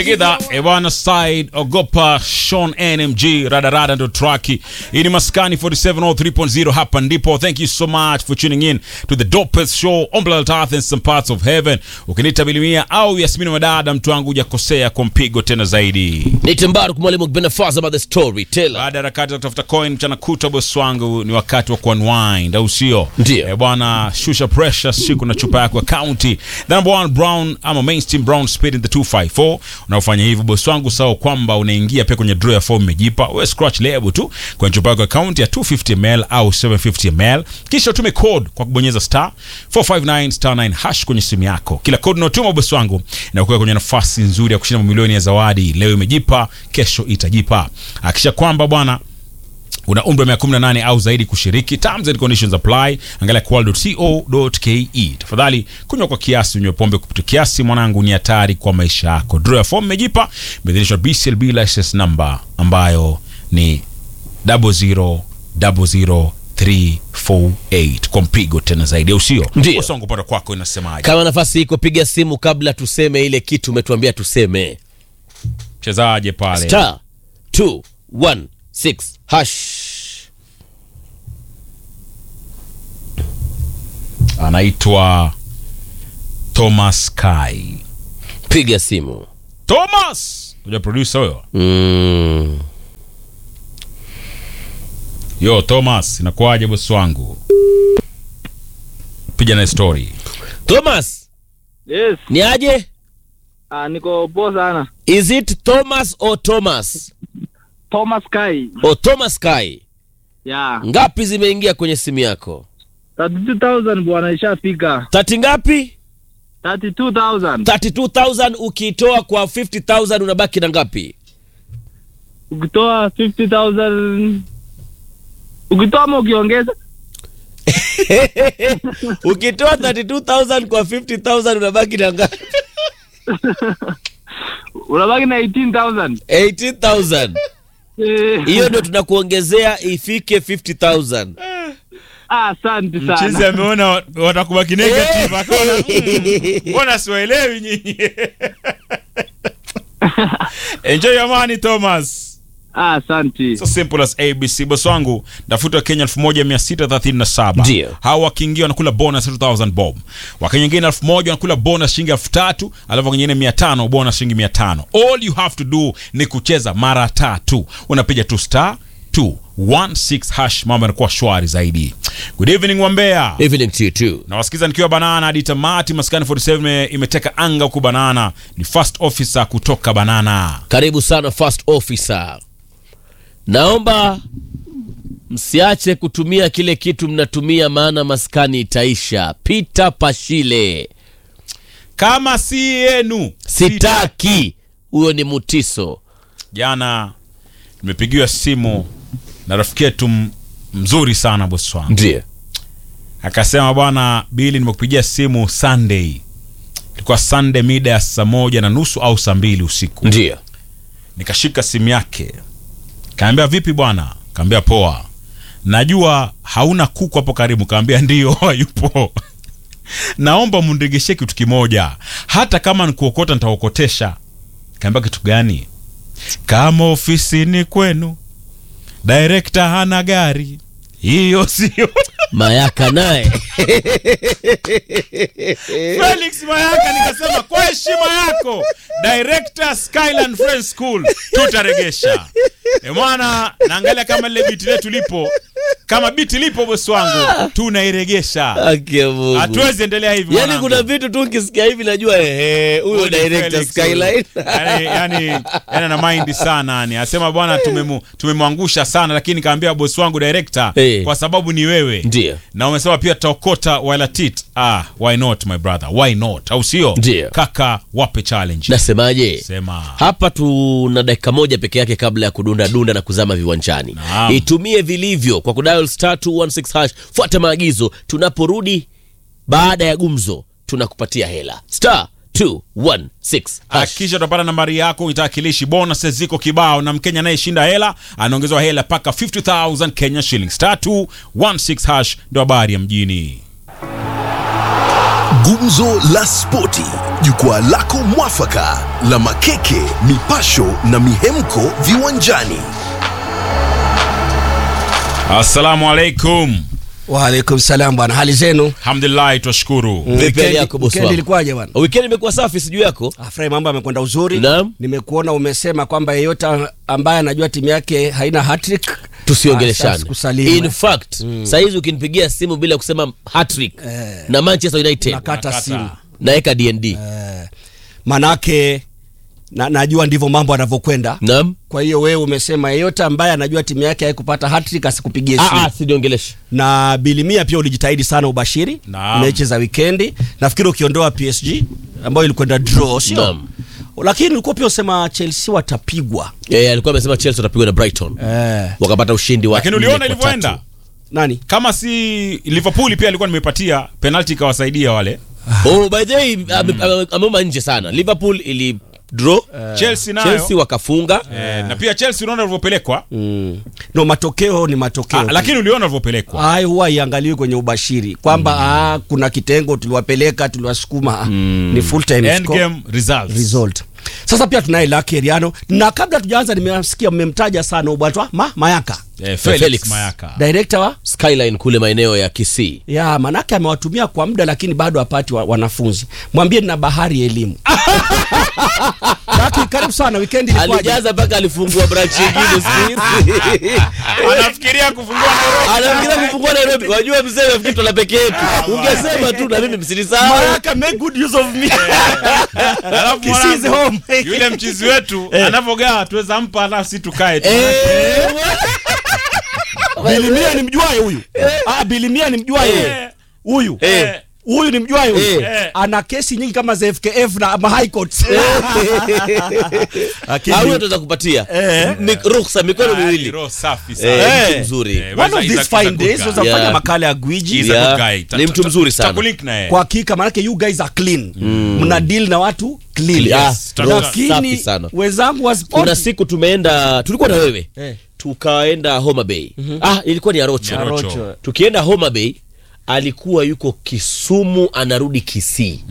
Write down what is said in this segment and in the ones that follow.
Tegedha Ewana Side Ogopa Sean NMG Radarada ndo traki. Hii ni Maskani 4703.0 hapa ndipo. Thank you so much for tuning in to the dopest show on planet Earth and some parts of heaven. Ukiniita Bilimia au Yasmini Madada, mtu wangu hujakosea kwa mpigo tena zaidi. Nite Mbaruk mwalimu Benafaza about the story teller. Baada ya harakati za kutafuta coin mchana kutwa, bosi wangu, ni wakati wa kuunwind, au sio? Ndio. Eh, bwana, shusha pressure siku na chupa yako ya county. The number one brown ama mainstream brown spirit in the 254. Unaofanya hivyo bosi wangu, sawa kwamba unaingia pia kwenye draw ya form imejipa. Wewe scratch label tu kwenye chupa yako ya county ya 250 ml au 750 ml, kisha utume code kwa kubonyeza star 459 star 9 hash kwenye simu yako. Kila code unayotuma bosi wangu inakuwa kwenye nafasi nzuri ya kushinda mamilioni ya zawadi. Leo imejipa, kesho itajipa. Hakisha kwamba bwana una umri wa miaka 18 au zaidi kushiriki. Terms and conditions apply. Angalia kwal.co.ke. Tafadhali kunywa kwa kiasi, unywe pombe kupita kiasi, mwanangu, ni hatari kwa maisha yako. Draw ya form imejipa, imeidhinishwa BCLB license number ambayo ni 0000348 kwa mpigo tena zaidi, au sio? Ndio. Usongo upande kwako inasemaje? Kama nafasi iko, piga simu kabla tuseme ile kitu umetuambia tuseme. Chezaje pale? Star 216 hash. Anaitwa Thomas Kai. Piga simu. Thomas! Unajua producer huyo? Mm. Yo Thomas, inakuwaje bosi wangu? Piga na story. Thomas, Yes. ni aje? Ah, niko poa sana. Is it Thomas or Thomas? Thomas Kai. O Thomas Kai. Yeah. Ngapi zimeingia kwenye simu yako? 32,000 bwana ishafika. Tati ngapi? 32,000. 32000 ukiitoa kwa 50000 unabaki na ngapi? Ukitoa 50,000 ukitoa ama ukiongeza ukitoa 32000 kwa 50000 unabaki na ngapi? unabaki na 18,000. 18000 Eh, hiyo ndio tunakuongezea ifike 50000 ah, asante Mchizi sana. ameona watakubaki negative akaona "Mm, mbona siwaelewi nyinyi. Enjoy your money Thomas. Ah, asante. So simple as ABC. Boss wangu ndafuta wa Kenya 1637. Ndio. Hawa wakiingia wanakula bonus 2000 bob. Wakenya wengine 1000 wanakula bonus shilingi 3000, alafu wengine 500 bonus shilingi 500. All you have to do ni kucheza mara tatu. Unapiga tu star 216 hash, mambo yanakuwa shwari zaidi. Good evening Wambea. evening to you too Nawasikiza nikiwa Banana hadi tamati. Maskani 47 ime- imeteka anga huku Banana. Ni first officer kutoka Banana. karibu sana first officer naomba msiache kutumia kile kitu mnatumia maana maskani itaisha peter pashile Kama si yenu sitaki huyo ni mutiso Jana nimepigiwa simu na rafiki yetu m- mzuri sana bosi wangu, ndio akasema bwana Bili, nimekupigia simu Sunday, ilikuwa Sunday mida ya saa moja na nusu au saa mbili usiku. ndio Nikashika simu yake, kaambia vipi bwana, kaambia poa, najua hauna kuku hapo karibu, kaambia ndio hayupo naomba mundigeshe kitu kimoja, hata kama nikuokota nitaokotesha. Kaambia kitu gani? Kama ofisini kwenu direkta hana gari, hiyo sio mayaka naye Felix Mayaka. Nikasema kwa heshima yako director Skyland Friends School tutaregesha. E mwana, naangalia kama lile biti letu lipo, kama biti lipo bosi wangu, tunairegesha. Haki ya Mungu. Hatuwezi endelea hivi yaani mwanangu. kuna vitu tu ukisikia hivi najua ehe huyo Huyu ni director Felix skyline huyu. yani, yani, yani ana mind sana yani asema bwana tumemu, tumemwangusha sana lakini kaambia bosi wangu director Eh. kwa sababu ni wewe Ndio. na umesema pia tutaokota wala tit ah why not my brother why not au sio Ndio. kaka wape challenge nasemaje sema hapa tuna dakika moja peke yake kabla ya kudunda dunda na kuzama viwanjani Naam. itumie vilivyo kwa kudial star 216 hash fuata maagizo tunaporudi baada ya gumzo tunakupatia hela star 216 hash akisha utapata nambari yako itakilishi bonuses ziko kibao na mkenya anayeshinda hela anaongezewa hela mpaka 50000 kenya shillings star 216 hash ndio habari ya mjini Gumzo la Spoti, jukwaa lako mwafaka la makeke, mipasho na mihemko viwanjani. Assalamu alaikum. Waalaikum salam bwana, hali zenu? Alhamdulillah, twashukuru. Vipi hali Weekend- yako bosi weekend wangu? ilikuwaje bwana? Weekend imekuwa safi sijui yako. Afurahi, mambo yamekwenda uzuri. Naam. Nimekuona umesema kwamba yeyote ambaye anajua timu yake haina hat-trick tusiongeleshane Asante, kusalimu, in eh. fact sahizi ukinipigia simu bila kusema hatrick Eh. na manchester united nakata Nakata. simu naeka dnd eh, manake na, najua ndivyo mambo yanavyokwenda. naam Kwa hiyo wewe umesema yeyote ambaye anajua timu yake haikupata hat-trick asikupigie Ah, simu. ah, siniongeleshe na bilimia pia ulijitahidi sana ubashiri Naam. mechi za wikendi nafikiri ukiondoa psg ambayo ilikwenda draw sio Naam. lakini ulikuwa pia usema chelsea watapigwa Eh, alikuwa amesema chelsea watapigwa na brighton eh. wakapata ushindi wa Lakini nne uliona kwa ilivyoenda? tatu. nani Kama si Liverpool pia alikuwa nimepatia penalty ikawasaidia wale. oh, by the way ame- ame- ameuma nje sana liverpool ili draw Chelsea nayo. chelsea wakafunga Eh, na pia Chelsea unaona walivyopelekwa. mm. no matokeo ni matokeo Ah, lakini uliona walivyopelekwa. hayo huwa iangaliwi kwenye ubashiri kwamba ah, kuna kitengo tuliwapeleka tuliwasukuma ni full time End score. game results. result sasa pia tunaye Lucky Eriano na kabla tujaanza nimesikia mmemtaja sana ubwatwa ma, mayaka Eh, Felix, Felix. Mayaka. director wa skyline kule maeneo ya kisii ya manake amewatumia kwa muda lakini bado hapati wa, wanafunzi mwambie nina bahari ya elimu Lucky, karibu sana weekend ilikuwaje alijaza mpaka alifungua branch nyingine siku hizi Anafikiria kufungua Nairobi. anafikiria kufungua Nairobi. Wajua mzee nafikiri tuna peke yetu. Ungesema tu na mimi msinisahau. Mayaka make good use of me Alafu Kisii is mwanangu, home. yule mchizi wetu anavogaa tuweza mpa alafu si tukae tu. Eh, bilimia ni mjuaye huyu ah bilimia ni mjuaye Eh. huyu Eh. huyu ni mjuaye huyu Eh. ana kesi nyingi kama za FKF na ma high courts Lakini- au tunaweza kupatia Eh. Mi- ruhusa mikono Ah, ni miwili. roho safi Eh, sana. mtu mzuri. Eh, one of He's a- these he's a fine good days guy. unaweza fanya Yeah. makala ya gwiji He's a Yeah. good guy. Ta- Ni mtu ta- mzuri ta- sana. takulink na yeye. kwa hakika maanake you guys are clean mna deal na watu clean Ah, Yes, roho safi lakini sana. wenzangu wa sport kuna siku tumeenda tulikuwa na wewe Eh. tukaenda homa bay ah ilikuwa ni arocho Ni Arocho. Arocho. tukienda homa bay alikuwa yuko kisumu anarudi kisii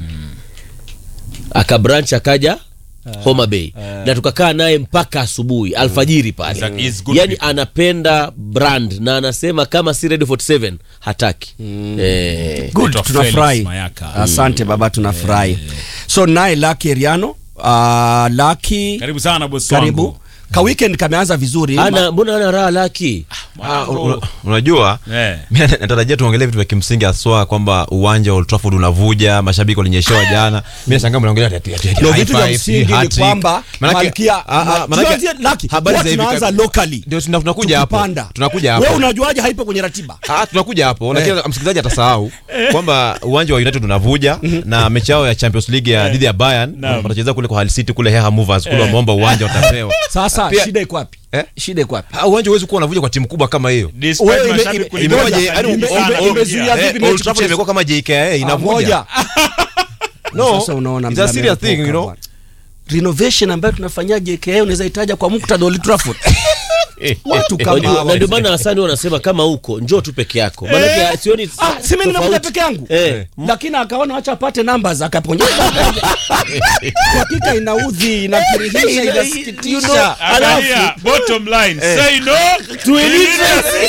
akabranch akaja homa bay na tukakaa naye mpaka asubuhi alfajiri pale He's a- he's good yani people. anapenda brand na anasema kama si ready 47 hataki eh, good Naitwa tunafurahi Felix Mayaka. asante baba tunafurahi so naye Lucky Eriano uh, Lucky Karibu sana bosi karibu wangu. ka weekend kameanza vizuri ana mbona ana raha laki Ah, una- unajua Eh. mi natarajia tuongelee vitu vya kimsingi haswa kwamba uwanja wa Old Trafford unavuja mashabiki walinyeshewa jana mi nashangaa mnaongelea ati- ati- ati Ndio high vitu vya five, msingi ni hat-trick. kwamba Manake- Malkia ah, ah, ma- manake- tuanzie Lucky, habari huwa za hivi tunaanza kar- locally. ndio tuna- tunakuja hapo Tukipanda. tunakuja wewe hapo unajuaje haipo kwenye ratiba Ah, tunakuja hapo lakini msikilizaji atasahau kwamba uwanja wa United unavuja na mechi yao ya Champions League ya dhidi ya Bayern Naam. watacheza kule kwa Hull City kule Heha Movers kule wameomba uwanja watapewa sasa Pia- shida iko wapi Eh? shida iko wapi Ah, uwanja huwezi kuwa unavuja kwa timu kubwa kama hiyo Despite Wewe ime- mashabiki ime- kulikuwa imewaje? na Yaani nyingi ime- sana ime- kuingia. imezuia Eh, vipi Eh, mechi Old Trafford kucheza? imekuwa kama JKA Ah, inavuja moja. no Sasa unaona it's a mna serious thing you meepoka know bwana. renovation ambayo tunafanyia JKA unaweza itaja kwa muktadha wa Old Trafford watu kama Wajua, hawa. na ndio maana Hasani wanasema kama huko njoo tu peke yako maanake sioni Ah, si mimi nimekuja tofauti. peke yangu Eh. lakini akaona wacha apate numbers akaponyeza Kwa hakika inaudhi inakirihisha inasikitisha Angalia, bottom line, say no to illiteracy.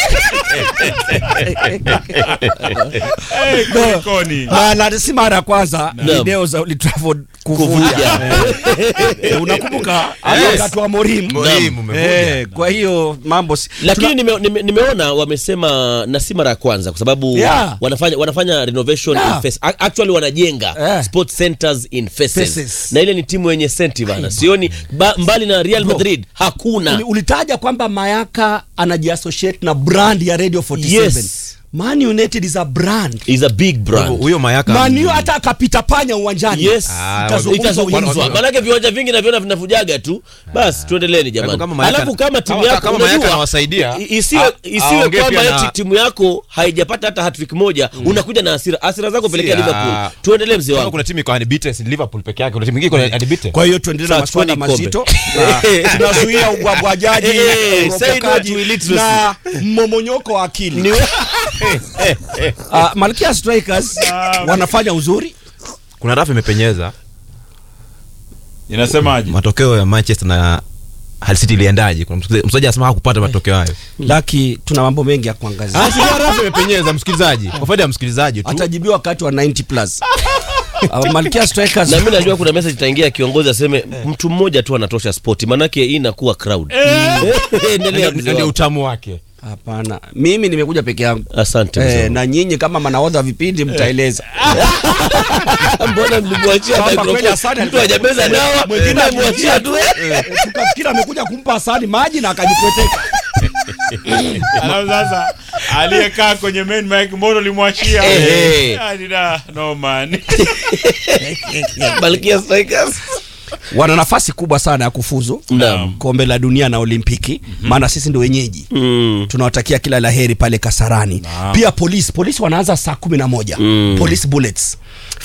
Eh, kulikoni? na, na si mara ya kwanza Naam. video za Old Trafford kuvuja kuvuja Eh, unakumbuka hata wakati wa Morim Morim umevuja. Eh, kwa hiyo mambo si- lakini nime, nime, nimeona wamesema na si mara ya kwanza kwa sababu Yeah. wanafanya wanafanya renovation Yeah. in face, a- actually wanajenga Eh. sports centers in faces. Faces. na ile ni timu yenye senti bana sioni ba, mbali na Real Bro. Madrid hakuna Uli- ulitaja kwamba Mayaka anajiassociate na brand ya Radio 47 Yes. Man United is a brand is a big brand huyo Mayaka Man U hata akapita panya uwanjani yes Ah, Itazungumzwa itazungumzwa uwanjani. maanake viwanja vingi naviona vinavujaga tu basi tuendeleni jamani Kama Mayaka- alafu kama timu kama- yako kama Mayaka unajua, anawasaidia, i- isiwe, a- isiwe aongee kwamba pia na- eti timu yako haijapata hata hattrick moja unakuja na hasira hasira zako pelekea ah. Liverpool tuendelee mzee kama wangu kuna timu iko unbeaten si Liverpool peke yake kuna timu nyingine iko unbeaten kwa hiyo tuendelee na Sasa maswala tuone kombe. mazito Na tunazuia ubwabwajaji Eh, say no uropokaji to illiteracy. na mmomonyoko wa akili Ah, Malkia Strikers wanafanya uzuri kuna rafu imepenyeza inasemaje matokeo ya manchester na Hull City iliendaje kuna msikilizaji msikilizaji anasema hakupata matokeo hayo laki tuna mambo mengi ya kuangazia Ah, si rafu imepenyeza msikilizaji kwa faida ya msikilizaji tu atajibiwa wakati wa 90 plus Uh, Malkia Strikers na mi najua kuna message itaingia kiongozi aseme mtu mmoja tu anatosha spoti manake hii inakuwa crowd endelea mzee ndio wangu. utamu wake hapana mimi nimekuja peke yangu asante mzee Eh, wangu. na nyinyi kama manaodha wa vipindi mtaeleza mbona mlimwachia Kwamba microphone? kweli Hasani mtu hajameza dawa Mwingine mwachia tu Eh, tukafikiri amekuja kumpa Hasani maji na akajipweteka alafu sasa aliyekaa kwenye main mic mbona ulimwachia Eh. Yaani da, no man Malkia Strikers wana nafasi kubwa sana ya kufuzu Naam. kombe la dunia na olimpiki maana sisi ndio wenyeji Mm. tunawatakia kila la heri pale kasarani pia polisi polisi wanaanza saa kumi na moja Mm. police bullets